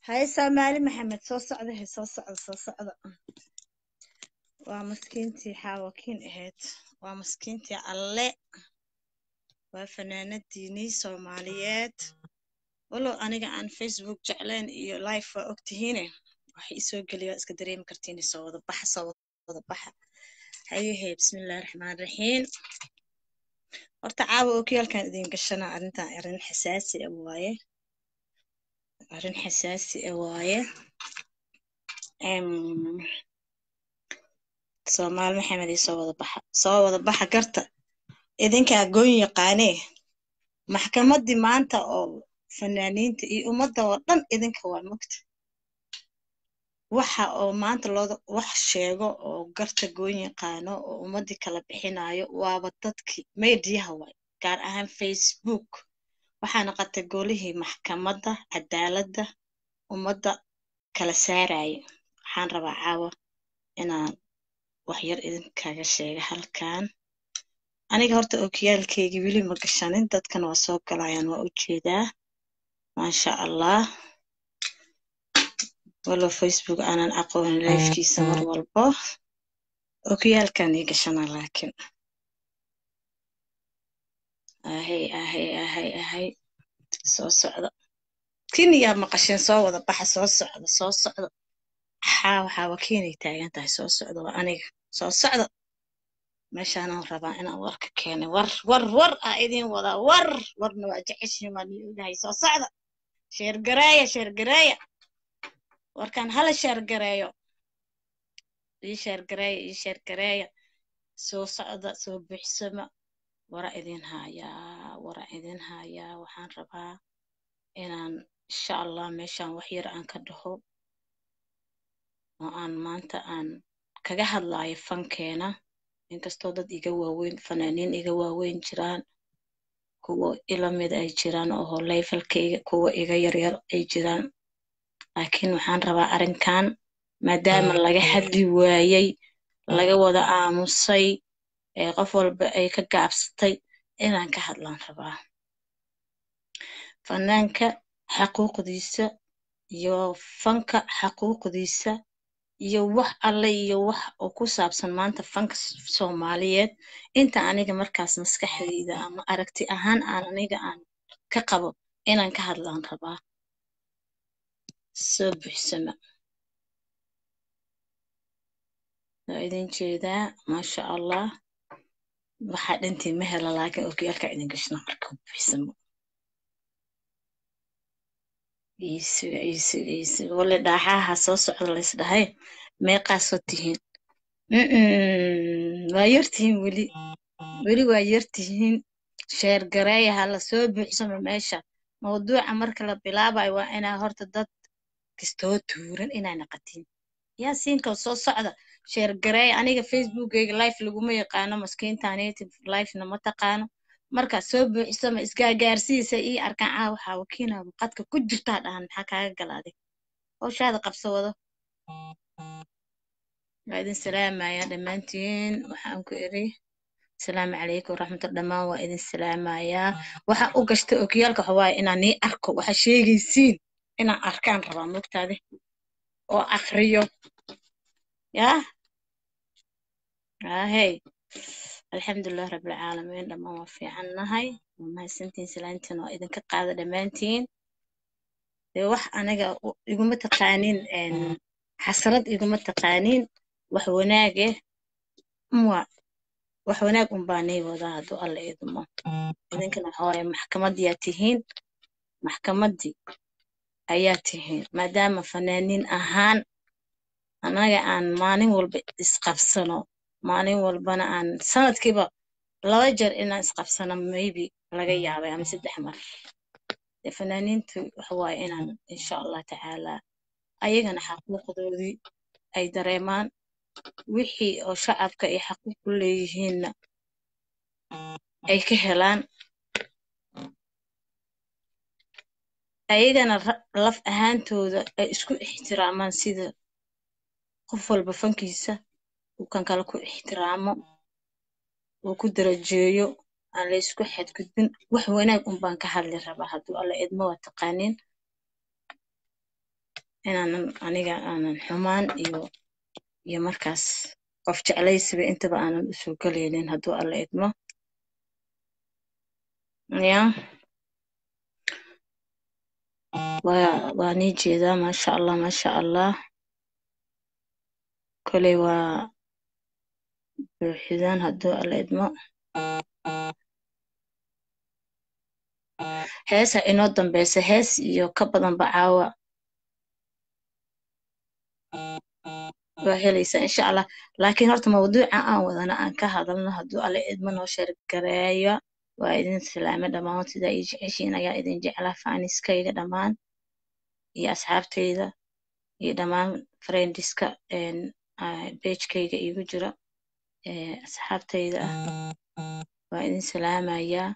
haye soomaali maxamed soo socda he soo socda soo socda waa maskiintii xaawakiin ahayd waa maskiintii alle waa fanaanadiinii soomaaliyeed walow aniga aan facebook jeclayn iyo life waa ogtihiine waxay isoo geliya iska dareemi kartiin soo wada baxa soo wada baxa hayehe bismillahi raxmaan raxiim horta caawa okiyaalkan idin gashana arrintan arrin xasaasi ah waaye arrin xasaasi ah waaye soomaali maxamed iyo soo wada baxa soo wada baxa garta idinkaa goon yaqaanee maxkamaddii maanta oo fanaaniinta iyo ummadda oo dhan idinka waa mogta waxa oo maanta looda wax sheego oo garta goon yaqaano oo ummaddii kala bixinayo waaba dadkii mediyaha waay gaar ahaan facebook waxaa noqotay golihii maxkamadda cadaaladda ummadda kala saaraya waxaan rabaa caawa inaan wax yar idinkaga sheega halkan aniga horta okiyaalkeygii weli ma gashanin dadkan waa soo galayaan waa u jeedaa maasha allah walow facebook aanan aqoonin lifekiisa mar walbo okiyaalkan ii gashana laakiin ahay ahay ahay ahay soo socda kiniyaa maqasheen soo wada baxa soo socda soo socda xaa waxaa wakiinay taagan tahay soo socda waa aniga soo socda meeshaanaan rabaa inaan warka keenay war war war aa idin wadaa war warna waa jeceshiin waa nii ogahay soo socda sheergareeya sheergareeya warkan hala sheergareeyo ii sheergareeya ii sheergareeya soo socda soo buuxsama wara idin hayaa wara idin hayaa waxaan rabaa inaan insha allah meeshaan wax yar aan ka dhaho oo aan maanta aan kaga hadlaayo fankeena inkastoo dad iga waaweyn fanaaniin iga waaweyn jiraan kuwa ilamid ay jiraan oo layfalkayga kuwa iga yaryar ay jiraan laakiin waxaan rabaa arrinkan maadaama laga hadli waayey laga wada aamusay ee qof walba ay ka gaabsatay inaan ka hadlaan rabaa fanaanka xaquuqdiisa iyo fanka xaquuqdiisa iyo wax alle iyo wax oo ku saabsan maanta fanka soomaaliyeed inta aniga markaas maskaxdayda ama aragti ahaan aan aniga aan ka qabo inaan ka hadlaan rabaa soo buuxsama waa idin jeedaa maasha allah waxaa dhantiin ma hela laakiin okiyaalka idin gashna marka buuxsamo iisuga iisuga iisuga wale dhaaxaha soo socda laysdhahay meeqaasoo tihiin waa yartihiin weli weli waa yartihiin sheergareeya hala soo buuxsamo meesha mawduuca marka la bilaabayo waa inaa horta dad kastoo tuuran inaa naqatiin yaa siinka soo socda sheergareeya aniga facebookgayga life laguma yaqaano maskiinta native lifena ma taqaano marka soo buuxsama isgaagaarsiisa ii arkaan caa waxaa wakiinaba qadka ku jirtaa dhahan maxaa kaaga galaaday howshaada qabso wado waa idin salaamaya dhammaantiin waxaan ku iri asalaamu calaykum waraxmatulla dhammaan waa idin salaamayaa waxaa u gashta okiyaalka waxawaaye inaan nii arko waxaa sheegaysiin inaan arkaan rabaa mogtaade oo akriyo yaa ahey alxamdulilah rabbilcaalamiin dhammaan waa fiican nahay waa mahadsantiin salaantiin waa idinka qaada dhammaantiin dee wax aniga iguma taqaaniin xasrad iguma taqaaniin wax wanaage mwa wax wanaag unbaa nii wadaa hadduu alla idmo idinkana waxa waaye maxkamadiyaa tihiin maxkamaddii ayaa tihiin maadaama fanaaniin ahaan anaga aan maalin walba isqabsano maalin walbana aan sanadkiiba laba jeer inaan isqabsano maybe laga yaabay ama saddex mar dee fanaaniintu waxa waaye inaan insha allah tacaalaa ayagana xaquuqdoodii ay dareemaan wixii oo shacabka ay xaquuq u leeyihiinna ay ka helaan ayagana laf ahaantooda ay isku ixtiraamaan sida qof walba fankiisa uu kan kale ku ixtiraamo uu ku darajeeyo aan la isku xadgudbin wax wanaag un baan ka hadli rabaa hadduu alla idmo waa taqaaniin inaanan aniga aanan xumaan iyo iyo markaas qof jeclaysiba intaba aanan usoo gelaynin hadduu alla idmo ya waa waa nii jeedaa maasha allah maasha allah koley waa buuxidaan hadduu alla idmo heesa inoo dambeysa hees iyo ka badanba caawa waa helaysaa insha allah laakiin horta mawduuca aan wadana aan ka hadalno hadduu alla idmo noo sheergareeya waa idin salaame dhammaan sidaa ii jeceshiin ayaa idin jeclaa faaniskayga dhammaan iyo asxaabteyda iyo dhammaan friendiska bejkayga iigu jira asxaabteyda ah waa idin salaamayaa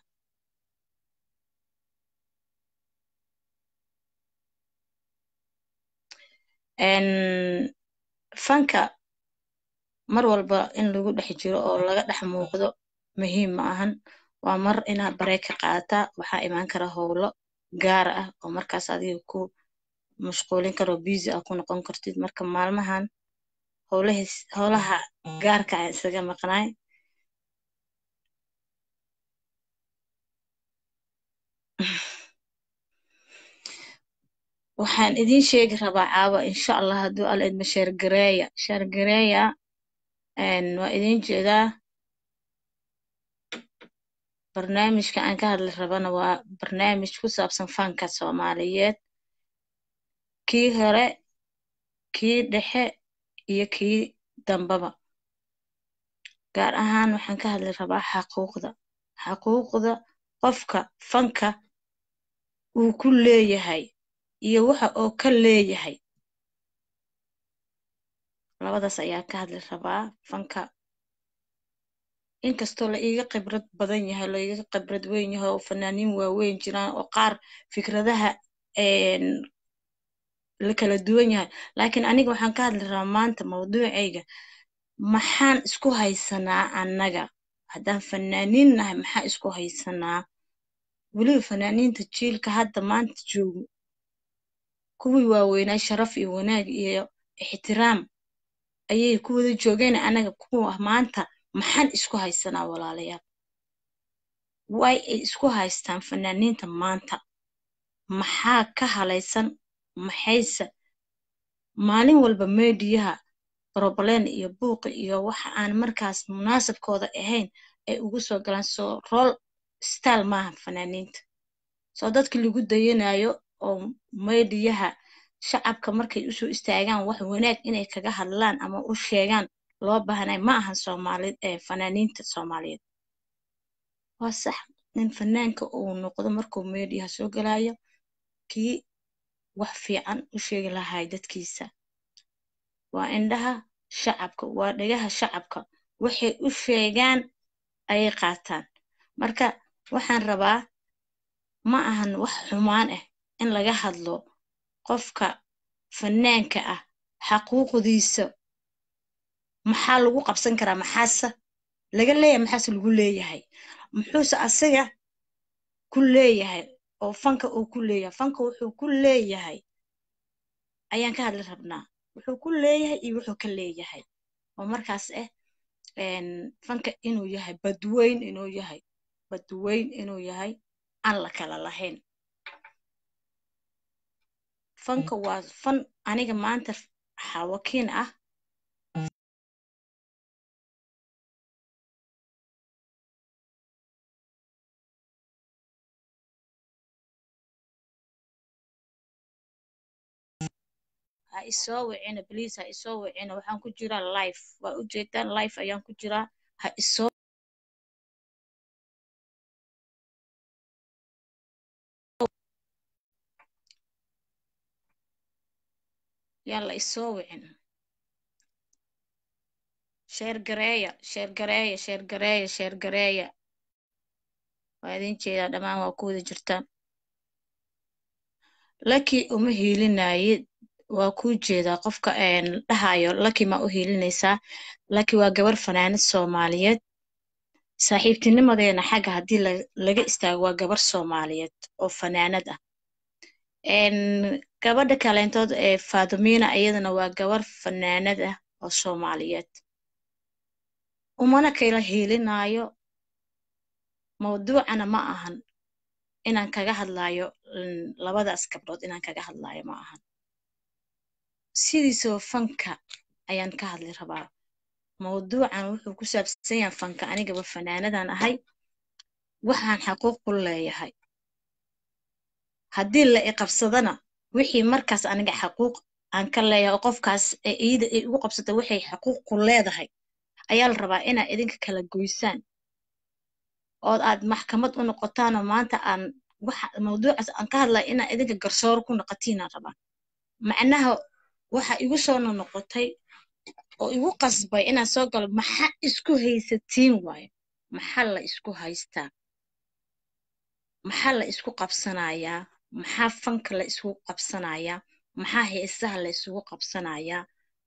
fanka mar walba in lagu dhex jiro oo laga dhex muuqdo muhiim ma ahan waa mar inaad baree ka qaadataa waxaa imaan kara howlo gaar ah oo markaas adiga ku mashquulin karo busy ah ku noqon kartid marka maalmahan howlahis howlaha gaarka ah isaga maqnaay waxaan idin sheegi rabaa caawa insha allah hadduu alla idmo sheergareeya sheergareeya waa idin jeedaa barnaamijka aan ka hadli rabana waa barnaamij ku saabsan fanka soomaaliyeed kii hore kii dhexe iyo kii dambaba gaar ahaan waxaan ka hadli rabaa xaquuqda xaquuqda qofka fanka uu ku leeyahay iyo waxa oo ka leeyahay labadaas ayaa ka hadli rabaa fanka inkastoo la iiga khibrad badan yahay la iiga khibrad weyn yahay oo fanaaniin waaweyn jiraan oo qaar fikradaha la kala duwan yahay laakiin aniga waxaan ka hadli rabaa maanta mawduucayga maxaan isku haysanaa annaga haddaan fanaaniin nahay maxaa isku haysanaa weliba fanaaniinta jiilka hadda maanta joogo kuwii waaweynaa sharaf iyo wanaag iyo ixtiraam ayay ku wada joogeen anaga kuwa maanta maxaan isku haysanaa walaalayaal way ay isku haystaan fanaaniinta maanta maxaa ka halaysan maxayse maalin walba meediyaha broblem iyo buuqi iyo waxa aan markaas munaasabkooda ahayn ay ugu soo galaan soo rool style maaha fanaaniinta soo dadkii lagu dayanayo oo meediyaha shacabka markay usoo istaagaan wax wanaag inay kaga hadlaan ama u sheegaan loo baahnay ma ahan soomaalid ee fanaaniinta soomaaliyeed waa sax nin fanaanka uu noqdo markuu meediyaha soo galayo kii wax fiican u sheegi lahay dadkiisa waa indhaha shacabka waa dhegaha shacabka waxay u sheegaan ayay qaataan marka waxaan rabaa ma ahan wax xumaan ah in laga hadlo qofka fanaanka ah xaquuqdiisa maxaa lagu qabsan karaa maxaase laga leeyahay maxaase lagu leeyahay muxuuse asaga ku leeyahay oo fanka uu ku leeyahay fanka wuxuu ku leeyahay ayaan ka hadli rabnaa wuxuu ku leeyahay iyo wuxuu ka leeyahay oo markaas ah fanka inuu yahay badweyn inuu yahay badweyn inuu yahay aan la kala lahayn fanka waa fan aniga maanta xawakiin ah ha isoo wicina bliis ha isoo wicina waxaan ku jiraa life waa ujeedaan life ayaan ku jiraa ha isoo yaan la isoo wicin sheergareeya sheergareeya sheergareeya sheergareeya waa idin jeedaa dhammaan waa ku wada jirtaan laki uma hiilinayid waa kuu jeedaa qofka dhahayo laki maa u hiilinaysaa laki waa gabar fanaanad soomaaliyeed saaxiibtinimadeena xagga haddii laga istaago waa gabar soomaaliyeed oo fanaanad ah gabadha kaleentood ee faadumina iyadana waa gabar fanaanad ah oo soomaaliyeed umana kala hiilinaayo mawduucana ma ahan inaan kaga hadlaayo labadaas gabdhood inaan kaga hadlaayo ma ahan sidiisoo fanka ayaan ka hadli rabaa mawduucan wuxuu ku saabsan yahay fanka anigaba fanaanadan ahay waxaan xaquuq ku leeyahay haddii la iqabsadana wixii markaas aniga xaquuq aan ka leeyahay oo qofkaas ee iida ay ugu qabsata waxay xaquuq ku leedahay ayaa la rabaa inaad idinka kala goysaan ood aad maxkamad u noqotaanoo maanta aan waxa mawduucaas aan ka hadlaya inaad idinka garsoor ku noqotiinaan rabaa macnaha waxa igu soo noqotay oo igu qasbay inaan soo galo maxaa isku haysatiin waayo maxaa la isku haystaa maxaa la isku qabsanayaa maxaa fanka la isugu qabsanayaa maxaa heesaha la isugu qabsanayaa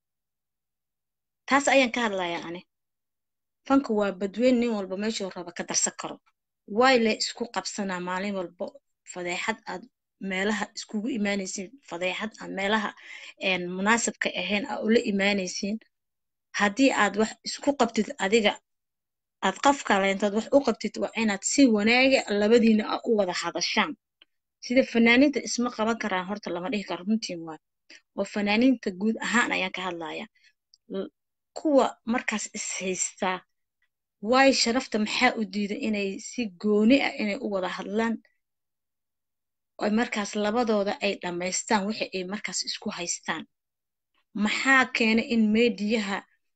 taas ayaan ka hadlayaa ani fanka waa badweyn nin walba meeshuu raba ka darsan karo waay la isku qabsanaa maalin walba fadeexad aad meelaha iskugu imaanaysiin fadeexad aad meelaha munaasabka ahayn aa ula imaanaysiin haddii aad wax isku qabtid adiga aad qof kaleentood wax u qabtid waa inaad si wanaaga labadiina a u wada hadashaan sida fanaaniinta isma qaban karaan horta lama dhihi karo runtiin waay oo fanaaniinta guud ahaan ayaan ka hadlaya kuwa markaas is haystaa waayo sharafta maxaa u diida inay si gooni ah inay u wada hadlaan oo markaas labadooda ay dhammaystaan wixi ay markaas isku haystaan maxaa keena in meediyaha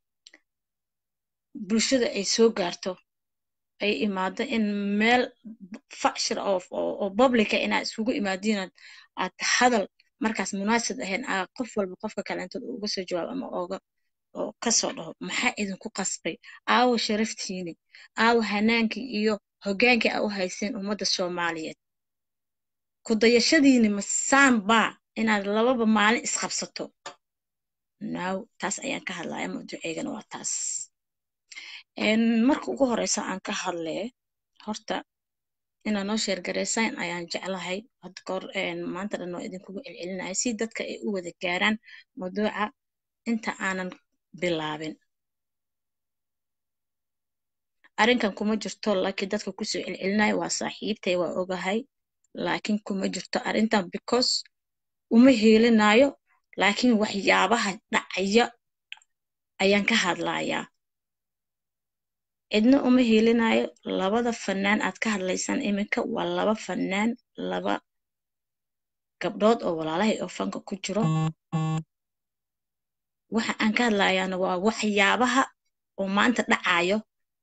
bulshada ay soo gaarto ay imaado in meel facshir oo publica inaad isugu imaadiin aad hadal markaas munaasib ahayn aa qof walba qofka kaleentood uga soo jawaab ama ooga oo kasoo dhaho maxaa idinku qasbay aawo sharaftiini aawo hanaankii iyo hoggaankii aa u hayseen ummadda soomaaliyeed ku dayashadiini masaan baa inaad lababa maalin isqabsato naw taas ayaan ka hadlaya mawduuceygana waa taas marka ugu horeysa aan ka hadlee horta inaad noo sheergaraysaan ayaan jeclahay hadda kahor maanta dhan waa idinkugu celcelinaya si dadka ay u wada gaaraan mawduuca inta aanan bilaabin arrinkan kuma jirto laakiin dadka kusoo celcelinaya waa saaxiibtay waa ogahay laakiin kuma jirto arrintan because uma heelinayo laakiin waxyaabaha dhacaya ayaan ka hadlayaa cidna uma heelinayo labada fanaan aad ka hadlaysaan iminka waa laba fanaan laba gabdhood oo walaalahay oo fanka ku jiro waxa aan ka hadlayaana waa waxyaabaha oo maanta dhacayo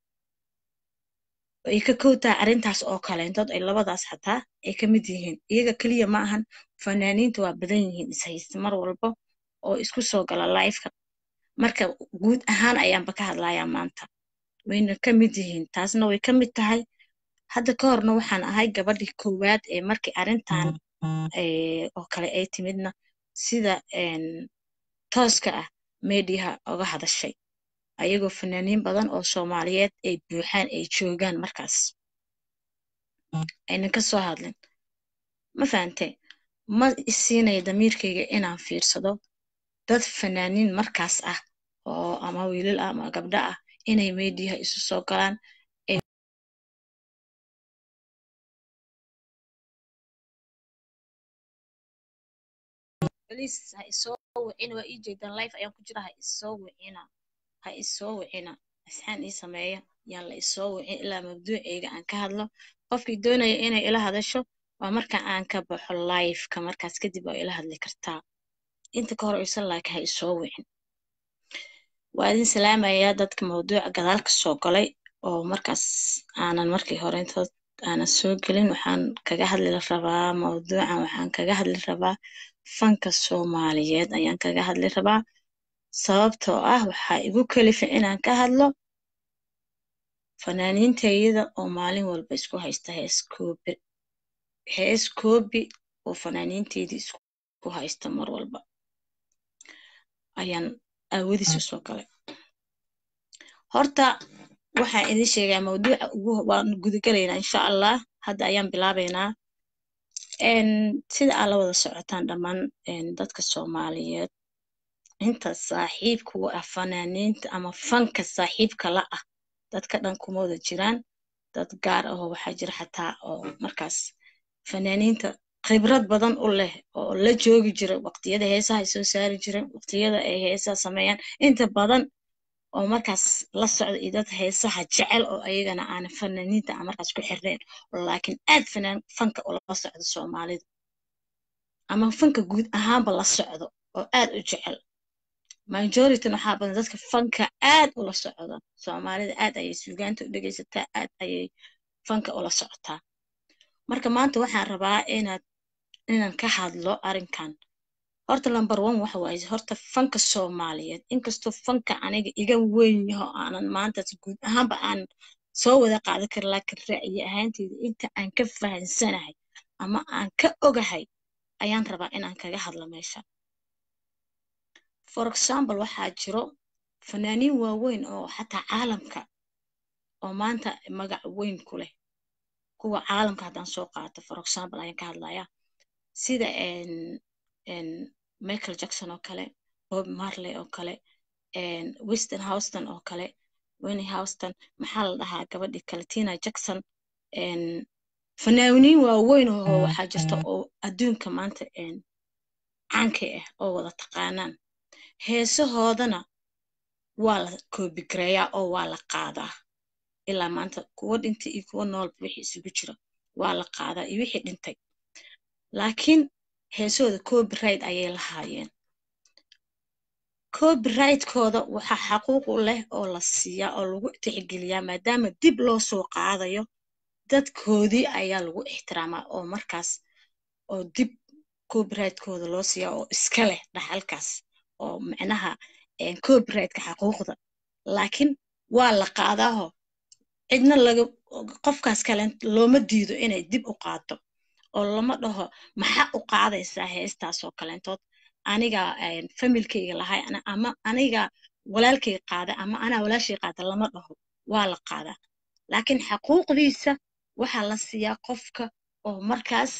ay ka kowtahay arrintaas oo kaleentood ay labadaas xataa ay ka mid yihiin iyaga keliya ma ahan fanaaniinta waa badan yihiin ishaysta mar walba oo isku soo gala lifeka marka guud ahaan ayaanba ka hadlayaa maanta wayna ka mid yihiin taasna way ka mid tahay hadda ka horna waxaan ahay gabadhii koowaad ee markii arrintan oo kale ay timidna sida tooska ah meediyaha oga hadashay ayagoo fanaaniin badan oo soomaaliyeed ay buuxaan ay joogaan markaas aynan ka soo hadlin ma fahante ma isiinaya damiirkayga inaan fiirsado dad fanaaniin markaas ah oo ama wiilal ah ama gabdho ah inay meediyaha isu soo galaan ha isoo wicina waa ii jeedaan life ayaan ku jira ha isoo wicina ha isoo wicina asxaan ii sameeya yaan la isoo wicin ilaa mabduuceyga aan ka hadlo qofkii doonaya inay ila hadasho waa marka aan ka baxo lifeka markaas kadib waa ila hadli kartaa inta ka hor aysan laakiin ha isoo wicin waa idin salaamayaa dadka mawduuca gadaal ka soo galay oo markaas aanan markii hore intood aanan soo gelin waxaan kaga hadli rabaa mawduucan waxaan kaga hadli rabaa fanka soomaaliyeed ayaan kaga hadli rabaa sababtoo ah waxaa igu kalifa inaan ka hadlo fanaaniintayada oo maalin walba isku haysta hees koobi hees koobi oo fanaaniinteydii isku haysta mar walba ayaan aawadiis usoo galay horta waxaan idin sheegaa mawduuca ugu waan gudagalaynaa insha allah hadda ayaan bilaabaynaa sida aad la wada socotaan dhammaan dadka soomaaliyeed inta saaxiibka u ah fanaaniinta ama fanka saaxiibka la ah dadka dhan kuma wada jiraan dad gaar ahoo waxaa jira xataa oo markaas fanaaniinta khibrad badan u leh oo la joogi jira waqtiyada heesaha ay soo saari jireen waqtiyada ay heesaha sameeyaan inta badan oo markaas la socda iyo dad heesaha jecel oo ayagana aan fanaaniinta aan markaas ku xirnayn laakiin aad fanaan fanka ula socda soomaalida ama fanka guud ahaanba la socdo oo aad u jecel majorityna waxaa badan dadka fanka aad ula socda soomaalida aad ayay suugaanta u dhegaysataa aad ayay fanka ula socotaa marka maanta waxaan rabaa inaad inaan ka hadlo arrinkan horta number one waxa waaye horta fanka soomaaliyeed inkastoo fanka aniga iga weyn yaho aanan maantaas guud ahaanba aan soo wada qaadan karin laakiin ra'yi ahaanteyda inta aan ka fahansanahay ama aan ka ogahay ayaan rabaa inaan kaga hadlo meesha for example waxaa jiro fanaaniin waaweyn oo xataa caalamka oo maanta magac weyn ku leh kuwa caalamka haddaan soo qaato for example ayaan ka hadlayaa sida michael jackson oo kale bob marley oo kale weston houston oo kale winnie houston maxaa la dhahaa gabadhii kale tina jackson fanaaniin waaweyn oo waxaa jirta oo adduunka maanta caanka ah oo wada taqaanaan heesahoodana waa la koobigareeyaa oo waa la qaadaa ilaa maanta kuwo dhintay iyo kuwo noolba wixii isugu jira waa la qaadaa iyo wixii dhintay laakiin heesahooda copyright ayay lahaayeen copyrightkooda waxaa xaquuq u leh oo la siiyaa oo lagu tixgeliyaa maadaama dib loo soo qaadayo dadkoodii ayaa lagu ixtiraamaa oo markaas oo dib copyrightkooda loo siiyaa oo iska leh dhaxalkaas oo micnaha copyrightka xaquuqda laakiin waa la qaadaaho cidna laga qofkaas kale looma diido inay dib u qaato oo lama dhaho maxaa u qaadaysaa heestaas oo kaleentood aniga familkayga lahay ama aniga walaalkay qaada ama anaa walaashay qaada lama dhaho waa la qaadaa laakiin xaquuqdiisa waxaa la siiyaa qofka oo markaas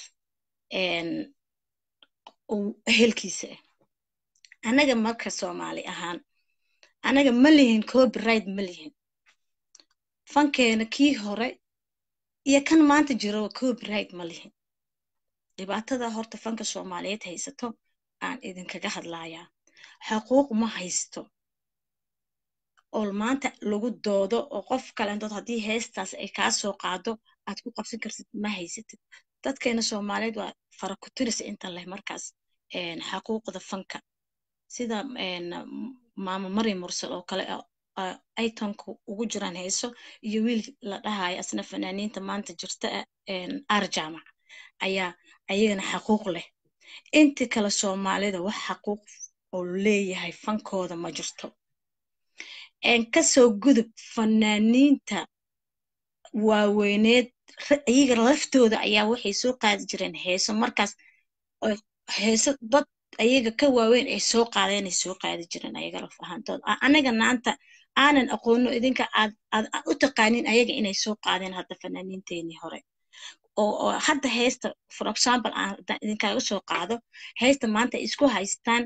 ehelkiisa ah anaga marka soomaali ahaan anaga ma lihin copyright ma lihin fankeena kii hore iyo kan maanta jiro copyright ma lihin dhibaatada horta fanka soomaaliyeed haysato aan idinkaga hadlayaa xaquuq ma haysto oo maanta lagu doodo oo qof kalentood haddii heestaas ay kaa soo qaado aad ku qabsan kartid ma haysatid dadkeena soomaaliyeed waa farakuturis inta leh markaas xaquuqda fanka sida maamo mari mursal oo kale aytonka ugu jiraan heeso iyo wiil la dhahayo asna fanaaniinta maanta jirta ar jaamac ayaa ayagana xaquuq leh inti kale soomaalida wax xaquuq oo leeyahay fankooda ma jirto kasoo gudub fanaaniinta waaweyneed iyaga laftooda ayaa waxay soo qaadi jireen heeso markaas heeso dad ayaga ka waaweyn ay soo qaadeen ay soo qaadi jireen ayaga laf ahaantood anaga maanta aanan aqoono idinka aad aad u taqaanin ayaga inay soo qaadeen hadda fanaaniinteenii hore oo hadda heesta for example aan idinkaaga soo qaado heesta maanta ay isku haystaan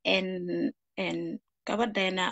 gabadheena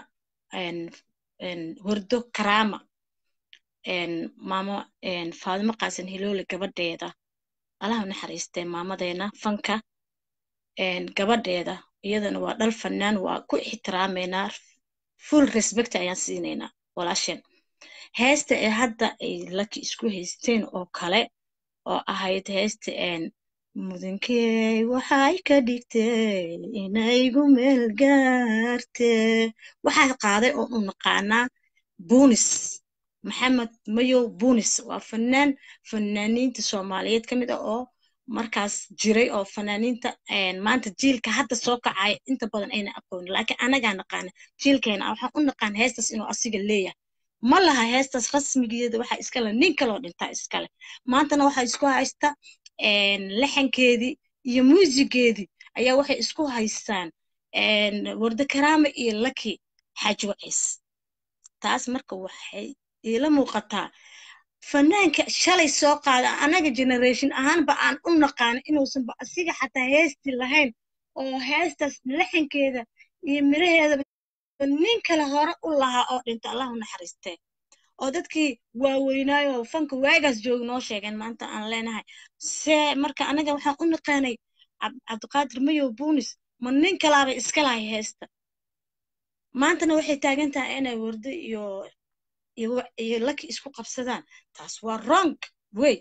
wardo karaama maamo faadimo qaasan hiloole gabadheeda allaha naxariistee maamadeena fanka gabadheeda iyadana waa dhal fanaan waa ku ixtiraameynaa full respect ayaan siinaynaa walaasheen heesta ee hadda ay laki isku haysteen oo kale oo ahayd heesta mudankey waxay ka dhigtay inaygu meel gaarte waxaa qaaday oo u naqaanaa bunis maxamed mayow bunis waa fanaan fanaaniinta soomaaliyeed ka mid ah oo markaas jiray oo fanaaniinta maanta jiilka hadda soo kacaya inta badan ayna aqoonin laakiin anagaa naqaana jiilkeena waxaan u naqaan heestas inuu asiga leeyahay ma laha heestas rasmigeeda waxaa iskale nin kaloo dhintaa iskale maantana waxaa isku haysta laxankeedii iyo muusigeedii ayaa waxay isku haystaan warda karaama iyo laki xaaji waciis taas marka waxay iila muuqataa fanaanka shalay soo qaada anaga generation ahaanba aan u naqaano inuusanba asiga xataa heesti lahayn oo heestaas laxankeeda iyo miraheedaba nin kale hore u lahaa oo dhinta allahu naxariistee oo dadkii waaweynaayo fanka waagaas jooga noo sheegeen maanta aan leenahay see marka anaga waxaan u naqaanay cabdiqaadir mayow buunis ma nin kalaaba iska lahay heesta maantana waxay taagan tahay inay wardo iyo iyo laki isku qabsadaan taas waa wrong way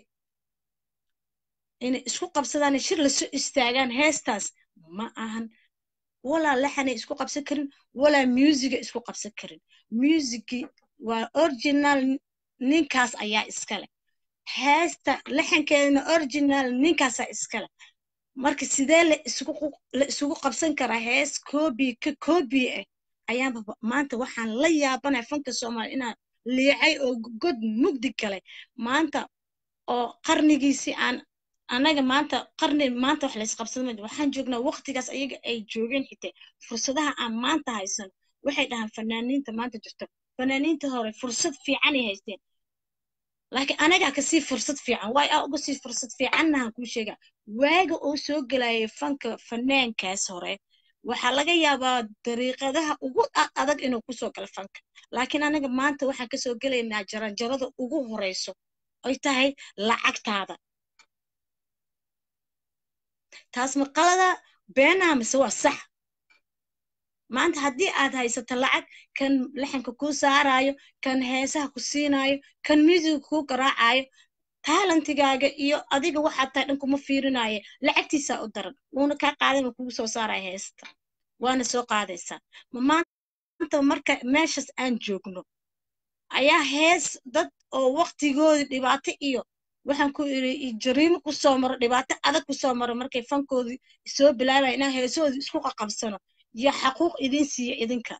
inay isku qabsadaan shir lasoo istaagaan heestaas ma ahan walaa laxanay isku qabsan karin walaa musiga isku qabsan karin musigi waa original ninkaas ayaa iskale heesta laxankeedana original ninkaasaa iskale marka sidee la isugu qabsan karaa hees koobi ka koobi ah ayaanba maanta waxaan la yaabanaya fanka soomaaliya inaan liicay oo god mugdi galay maanta oo qarnigiisii aan annaga maanta qarni maanta wax laysqabsada ma waxaan joognaa waqtigaas ayaga ay joogeen xitee fursadaha aan maanta haysan waxay dhahaan fanaaniinta maanta jirto fanaaniinta hore fursad fiicanay haysteen laakiin anagaa kasii fursad fiican waay aa uga sii fursad fiicannahan kuu sheega waaga oo soo gelayay fanka fanaankaas hore waxaa laga yaabaa dariiqadaha ugu adag inuu kusoo galo fanka laakiin anaga maanta waxaan kasoo gelaynaa jaranjarada ugu horeyso ay tahay lacagtaada taas maqalada beenaha mise waa sax maanta haddii aad haysato lacag kan laxanka kuu saarayo kan heesaha ku siinayo kan musiga kuu garaacayo taalantigaaga iyo adiga waxaad tahay dhan kuma fiirinayo lacagtiisaa u daran wuuna kaa qaadana kugu soo saaraya heesta waana soo qaadaysaa ma maanta marka meeshaas aan joogno ayaa hees dad oo waqtigoodii dhibaato iyo waxaan ku iri jariimo kusoo maro dhibaato adag kusoo maro markay fankoodii soo bilaabaya inaan heesoodii isku qaqabsano iyo xaquuq idin siiya idinka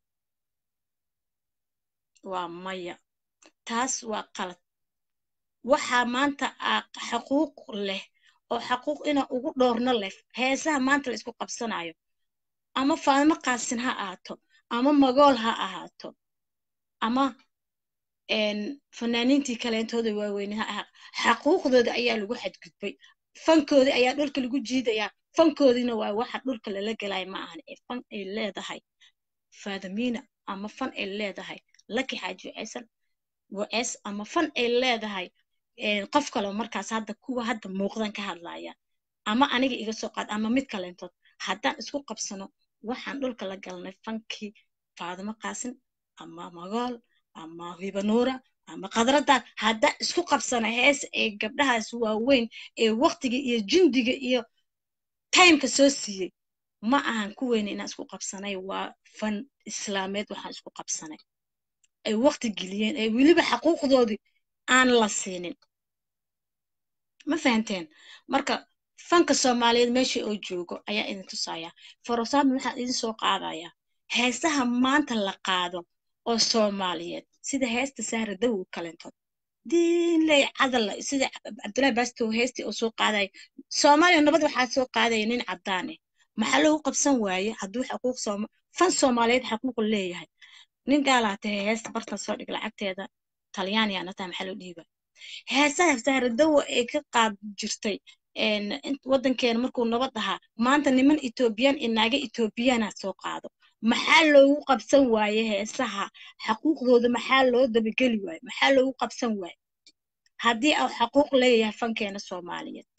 waa maya taas waa qalad waxaa maanta xaquuq leh oo xaquuq ina ugu dhoorno leh heesaha maanta la isku qabsanayo ama faadimo qaasin ha ahaato ama magool ha ahaato ama fanaaniintii kaleentooda waaweyne ha ahaa xaquuqdooda ayaa lagu xadgudbay fankoodii ayaa dhulka lagu jiidayaa fankoodiina waa waxa dhulka lala gelaya ma ahan ee fan ay leedahay faadamiina ama fan ay leedahay laki xaaji waceysan waceys ama fan ay leedahay qof kaleo markaas hadda kuwa hadda muuqdan ka hadlaya ama aniga iga soo qaad ama mid kaleentood haddaan isku qabsano waxaan dhulka la galnay fankii faadimo qaasin ama magool ama hibanuura ama khadradaan haddaan isku qabsana hees ee gabdhahaas waaweyn ee waqtiga iyo jindiga iyo timeka soo siiyey ma ahan ku weyne inaan isku qabsanay waa fan islaameed waxaan isku qabsanay ay waqti geliyeen ee weliba xaquuqdoodii aan la siinin ma fahanteen marka fanka soomaaliyeed meesha oo joogo ayaa idin tusaya forosaami waxaan idin soo qaadayaa heesaha maanta la qaado oo soomaaliyeed sida heesta sahra dawow kalentood diinley cadalla sida cabdullahi bastow heestii oo soo qaadaya soomaaliya nabad waxaa soo qaadaya nin caddaane maxaa lagu qabsan waaye hadduu xaquuq sooma fan soomaaliyeed xaquuqu leeyahay nin gaalaa tahay heesta bartan soo dhig lacagteeda talyaaniyaana tahay maxaa loo dhiiba heesaha sahra dawo ee ka qaad jirtay waddankeena markuu nabad ahaa maanta niman etoobiyaan iyo naaga etoobiyana soo qaado maxaa loogu qabsan waaye heesaha xaquuqdooda maxaa loo dabageli waaye maxaa loogu qabsan waaye haddii uu xaquuq leeyahay fankeena soomaaliyeed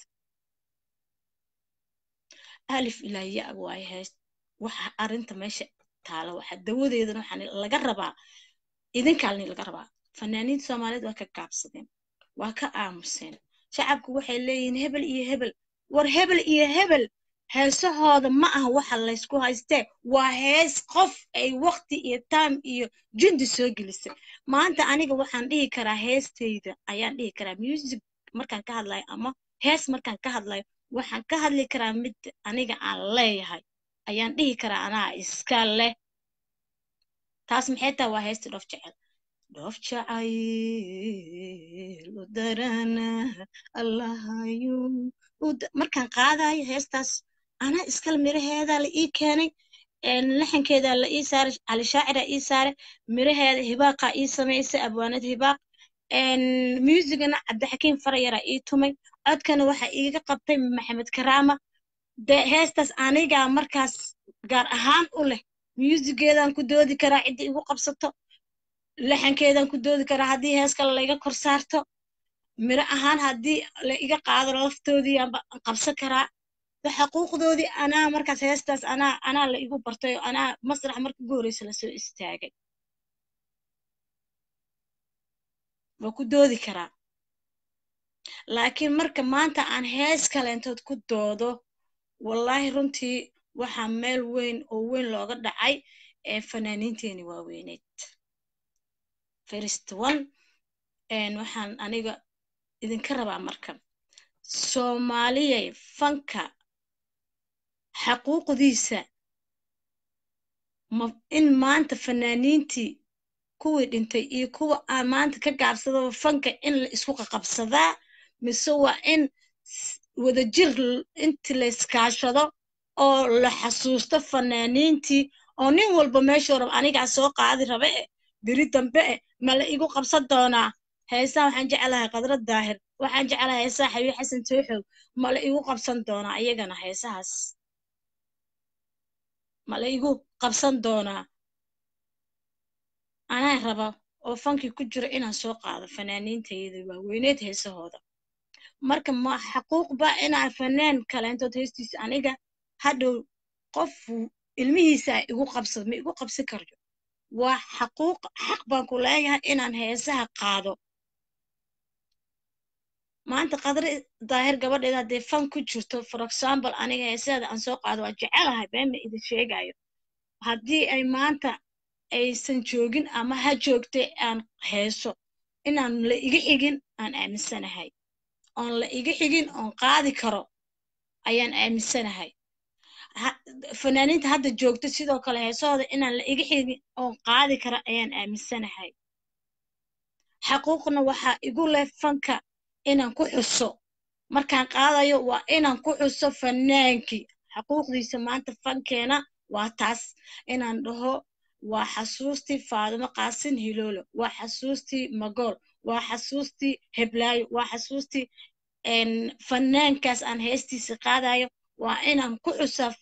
alif ilaa ya waaye hees waxa arrinta meesha taala waxa dawadeedana waxaa laga rabaa idinkaalni laga rabaa fanaaniinta soomaaliyeed waa ka gaabsadeen waa ka aamuseen shacabku waxay leeyihiin hebel iyo hebel war hebel iyo hebel heesahooda ma aha waxa laysku haystee waa hees qof ay waqti iyo taam iyo jundi soo gelisay maanta aniga waxaan dhihi karaa heestayda ayaan dhihi karaa music markaan ka hadlayo ama hees markaan ka hadlayo waxaan ka hadli karaa mid aniga aan leeyahay ayaan dhihi karaa anaa iska leh taas maxay tahay waa heesta dhoof jecel dhoof jacayl u darana allahayu markaan qaadayo heestaas anaa iskale miraheedaa la ii keenay laxankeedaa la ii saaray cali shaacira ii saaray miraheeda hibaaqaa ii samaysay abwaanad hibaaq muusigana cabdixakiim farayara ii tumay codkana waxa iiga qabtay maxamed karaama dee heestaas anigaa markaas gaar ahaan u leh muusigeedaan ku doodi karaa cidda igu qabsato laxankeedaan ku doodi karaa haddii hees kale laiga kor saarto miro ahaan haddii la iga qaado laftoodii aanba qabsan karaa xaquuqdoodii anaa markaas heestaas anaa anaa la igu bartay oo anaa masrax marka ugu horreysa lasoo istaagay waa ku doodi karaa laakiin marka maanta aan hees kaleentood ku doodo wallaahi runtii waxaa meel weyn oo weyn looga dhacay ee fanaaniinteeni waaweyneed first one waxaan aniga idinka rabaa marka soomaaliyay fanka xaquuqdiisa in maanta fanaaniintii kuwii dhintay iyo kuwa aan maanta ka gaabsadaba fanka in la isku qaqabsadaa mise waa in wadajir inti la iskaashado oo la xasuusto fanaaniintii oo nin walba meeshuu raba anigaa soo qaadi raba e beri dambe e ma la igu qabsan doonaa heesaha waxaan jeclahay qadra daahir waxaan jeclahay heesaha xabiib xasan tooxow ma la igu qabsan doonaa iyagana heesahaas ma la igu qabsan doonaa anaa raba oo fankii ku jiro inaan soo qaado fanaaniintayada waaweyneed heesahooda marka ma xaquuq ba inaan fanaan kaleentood heestiisa aniga hadhow qof ilmihiisa ay igu qabsado ma igu qabsi karyo waa xaquuq xaq baan ku leeyahay inaan heesaha qaado maanta qadri daahir gabadheeda haddee fan ku jirto for example aniga heesaheeda aan soo qaado waa jecelahay beenma idin sheegayo haddii ay maanta aysan joogin ama ha joogtay aan heeso inaan la iga xigin aan aaminsanahay oon la iga xigin oon qaadi karo ayaan aaminsanahay fanaaniinta hadda joogta sidoo kale heesahooda inaan la iga xigin oon qaadi karo ayaan aaminsanahay xaquuqna waxaa igu leh fanka inaan ku xuso markaan qaadayo waa inaan ku xuso fanaankii xaquuqdiisa maanta fankeena waa taas inaan dhaho waa xasuustii faadimo qaasin hiloolo waa xasuustii magool waa xasuustii heblaayo waa xasuustii fanaankaas aan heestiisa qaadayo waa inaan ku xusaa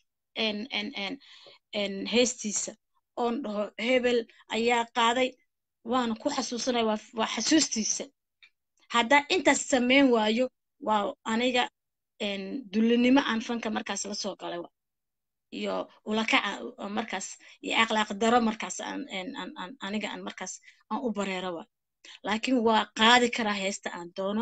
heestiisa oon dhaho hebel ayaa qaaday waana ku xasuusanaya waa xasuustiisa haddaa intaas samayn waayo waa aniga dullinimo aan fanka markaas la soo galay iyo ulakaca markaas iyo akhlaaq daro markaas aniga aan markaas aan u bareero wa laakiin waa qaadi karaa heesta aan doono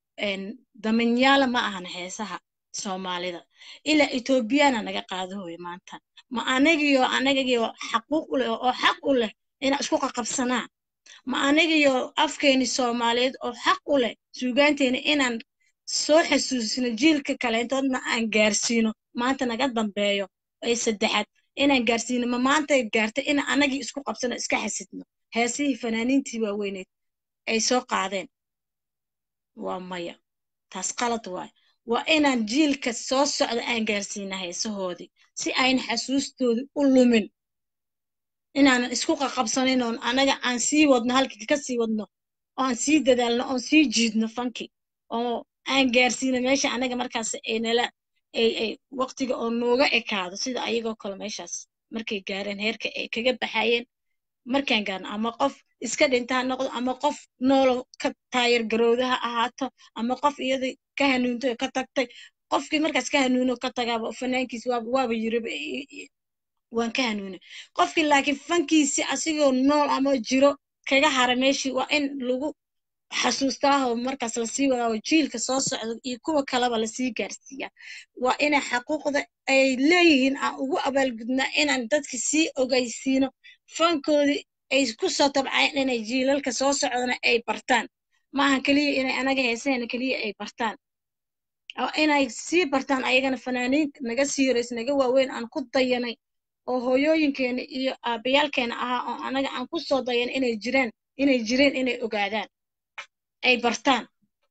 damanyaala ma ahan heesaha soomaalida ilaa etoobiyana naga qaado hoy maanta ma anagiyo anagagiyo xaquuq u leh oo xaq u leh inaan isku qaqabsanaa ma anigiyo afkeeni soomaaliyeed oo xaq u leh suugaanteena inaan soo xasuusino jiilka kaleentoodna aan gaarsiino maanta naga dambeeyo ee saddexaad inaan gaarsiino ma maanta gaartay in anagii isku qabsano iska xasidno heesihii fanaaniintii waaweyneed ay soo qaadeen waa maya taas qalad waay waa inaan jiilka soo socda aan gaarsiina heesahoodii si ayna xasuustoodii u lumin inaanan isku qaqabsanin oon anaga aan sii wadno halkii ka sii wadno oan sii dadaalno oon sii jiidno fanki oo aan gaarsiino meesha anaga markaas aynala ay ay waqtiga oo nooga ekaado sida ayagoo kale meeshaas markay gaareen heerka ay kaga baxayeen markaan gaarno ama qof iska dhinta ha noqdo ama qof noolo ka taayar garowda ha ahaato ama qof iyada ka hanuuntay oo ka tagtay qofkii markaas ka hanuuno ka tagaaba fanaankiis waaba waaba yiriba waan ka hanuunay qofkii laakiin fankiisi asigoo nool ama jiro kaga hara meeshii waa in lagu xasuustaahoo markaas lasii wadaaoo jiilka soo socda iyo kuwa kaleba lasii gaarsiiyaa waa inay xaquuqda ay leeyihiin aan ugu abaalgudnaa inaan dadka sii ogaysiino fankoodii ay ku soo tabcayeen inay jiilalka soo socdana ay bartaan maaha keliya inay anaga heesahayna keliya ay bartaan oo inay sii bartaan ayagana fanaaniin naga sii horeysa naga waaweyn aan ku dayanay oo hooyooyinkeena iyo aabayaalkeena ahaa oo anaga aan ku soo dayan inay jiraan inay jireen inay ogaadaan ay bartaan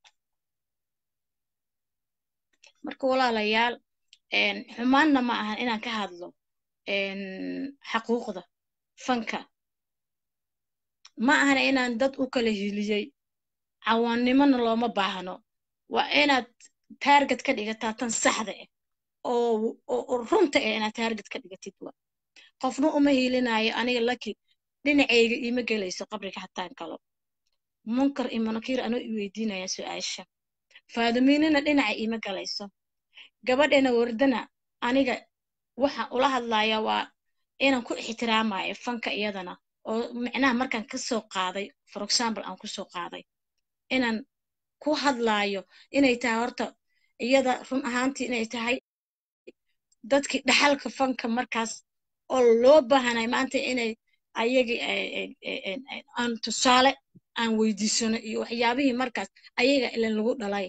marka walaalayaal xumaanna ma ahan inaan ka hadlo xaquuqda fanka ma ahana inaan dad u kala hiliyey cawaannimona looma baahno waa inaad taarget ka dhigataa tan saxda ah oo oo runta ah inaad taarget ka dhigatid wa qofna uma hiilinayo aniga laki dhinacayga iima gelayso qabriga hataan galo munkar iyo munakiir anoo i weydiinaya su-aasha faadumiinina dhinaca iima galayso gabadheena wardana aniga waxaan ula hadlaya waa inaan ku ixtiraamayo fanka iyadana oo micnaha markaan kasoo qaaday for example aan kusoo qaaday inaan ku hadlaayo inay tahay horta iyada run ahaantii inay tahay dadkii dhaxalka fanka markaas oo loo baahanay maanta inay ayagii aan tusaale aan weydiisano iyo waxyaabihii markaas ayaga ilan lagu dhalay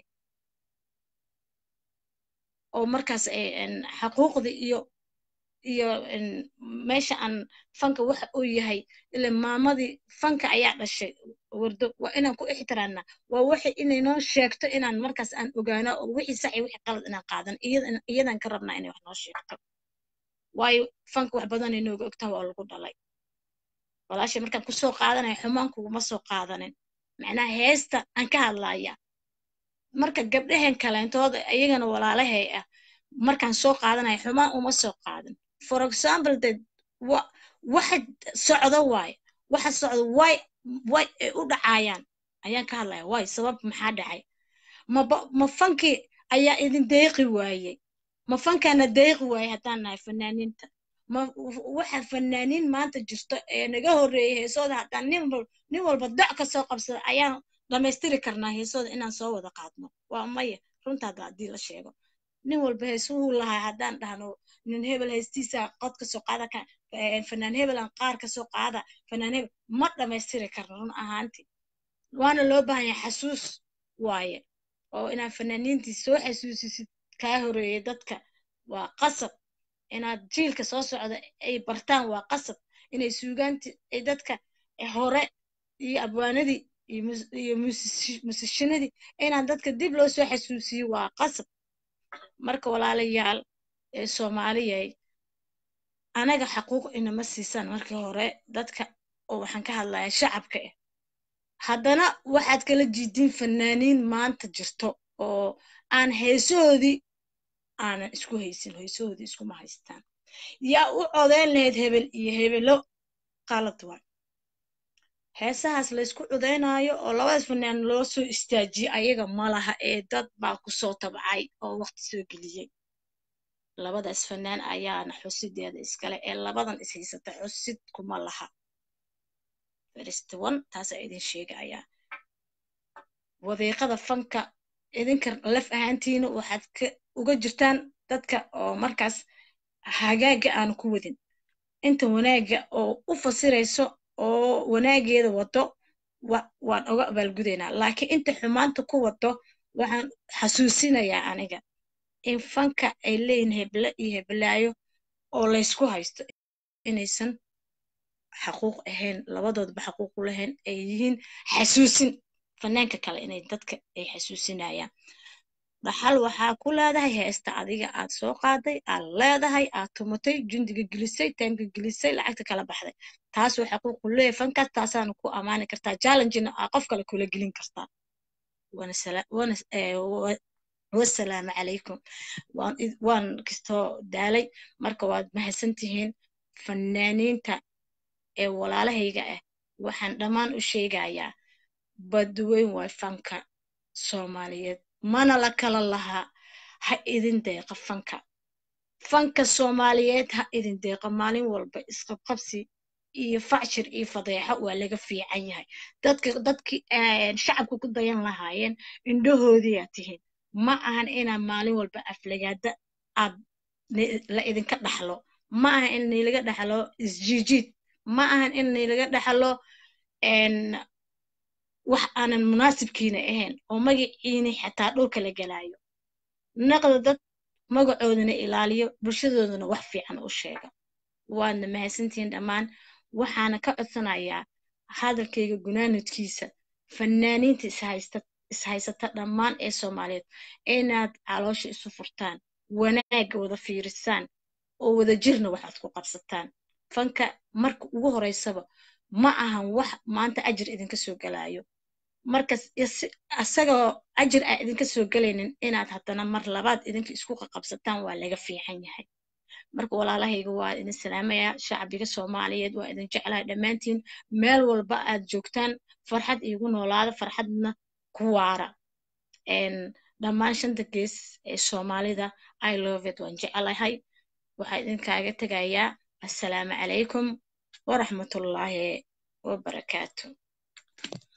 oo markaas xaquuqdii iyo iyo meesha aan fanka waxa uu yahay ila maamadii fanka ayaa dhashay wardo waa inaan ku ixtiraamna waa waxay inay noo sheegto inaan markaas aan ogaano oo wixii sax iyo wixii qalad inaan qaadan iyadan ka rabnaa inay wax noo sheegto waayo fanka wax badan inooga ogtaha waa lagu dhalay walaashay markaan kusoo qaadanaya xumaan kuguma soo qaadanin macnaha heesta aan ka hadlaya marka gabdhahen kaleentooda iyagana walaalahay ah markaan soo qaadanaya xumaan uma soo qaadan for example de waxa socdo waaye waxa socdo way way ay u dhacayaan ayaan ka hadlaya way sabab maxaa dhacay maba ma fankii ayaa idin deeqi waayey ma fankaana deeqi waayey haddaan nahay fanaaniinta ma waxa fanaaniin maanta jirto ee naga horreeyay heesooda haddaan nin wal nin walba doc ka soo qabsada ayaan dhammaystiri karnaa heesooda inaan soo wada qaadno waa maya runta hadda haddii la sheego nin walba heesuhuu lahaa haddaan dhahno nin hebel heestiisa qod ka soo qaada ka fanaan hebel aan qaar ka soo qaada fanaan hebel ma dhammaystiri karno run ahaantii waana loo baahan yahay xasuus waaye oo inaad fanaaniintii soo xasuusisid kaa horeeyay dadka waa qasab inaad jiilka soo socda ay bartaan waa qasab inay suugaanti ay dadka hore iyo abwaanadii iyo musishinadii inaan dadka dib loo soo xasuusiyo waa qasab marka walaalayaal ee soomaaliyay anaga xaquuq inama siisaan markii hore dadka oo waxaan ka hadlayaa shacabka ah haddana waxaad kala jiidiin fanaaniin maanta jirto oo aan heesahoodii aanan isku haysin heesahoodii iskuma haystaan yaa u codeyn lahayd hebel iyo hebelo qalad waa heesahaas laysku codeynaayo oo labadaas fanaan loo soo istaajiyey ayaga malaha ee dad baa kusoo tabcay oo waqti soo geliyey labadaas fanaan ayaana xusideeda iskale ee labadan is haysata xusid kuma laha feristowan taasaa idin sheegayaa wadiiqada fanka idinka laf ahaantiina waxaad ka uga jirtaan dadka oo markaas hagaaga aan ku wadin inta wanaaga oo u fasirayso oo wanaageeda wado waan oga abaalgudaynaa laakiin inta xumaanta ku wado waxaan xasuusinayaa aniga in fanka ay leeyihin heble iyo heblaayo oo laysku haysto inaysan xaquuq ahayn labadoodba xaquuq u lahayn ay yihiin xasuusin fanaanka kale inay dadka ay xasuusinayaan dhaxal waxaa ku leedahay heesta adiga aad soo qaaday aad leedahay aad tumatay jundiga gelisay taymka gelisay lacagta kala baxday taasoo xaquuq u leeyahay fankaas taasaana ku ammaani kartaa challengena aa qof kale kula gelin kartaa wasalaamu calaykum waan kastoo daalay marka waad mahadsantihiin fanaaniinta ee walaalahayga ah waxaan dhammaan u sheegayaa badweyn waay fanka soomaaliyeed mana la kala lahaa ha idin deeqa fanka fanka soomaaliyeed ha idin deeqa maalin walba isqabqabsi iyo facshir iyo fadeexo waa laga fiican yahay dadka dadki shacabka ku dayan lahaayeen indhahoodiyaa tihiin ma ahan inaa maalin walba aflagaada aad la idinka dhaxlo ma ahan in nilaga dhaxlo isjiijiid ma ahan in nilaga dhaxlo wax aanan munaasibkiina ahayn oo magaciina xataa dhulka la gelaayo naqda dad magacoodana ilaaliyo bulshadoodana wax fiican u sheega waadna mahadsantihiin dhammaan waxaana ka codsanayaa hadalkayga gunaanadkiisa fanaaniinta ishaysata dhammaan ee soomaaliyeed inaad caloosha isu furtaan wanaagga wada fiirisaan oo wada jirna waxaad ku qabsataan fanka marka ugu horeysaba ma ahan wax maanta ajir idinka soo galaayo marka asagoo ajir aa idinka soo gelaynin inaad haddana mar labaad idinka isku qaqabsataan waa laga fiican yahay marka walaalahayga waa idin salaamayaa shacbiga soomaaliyeed waa idin jeclahay dhammaantiin meel walba aad joogtaan farxad iigu noolaada farxadna ku waara dhammaan shanta gees ee soomaalida i love it waan jeclahay waxaa idinkaaga tegayaa assalaamu calaykum waraxmatullaahi wabarakaatu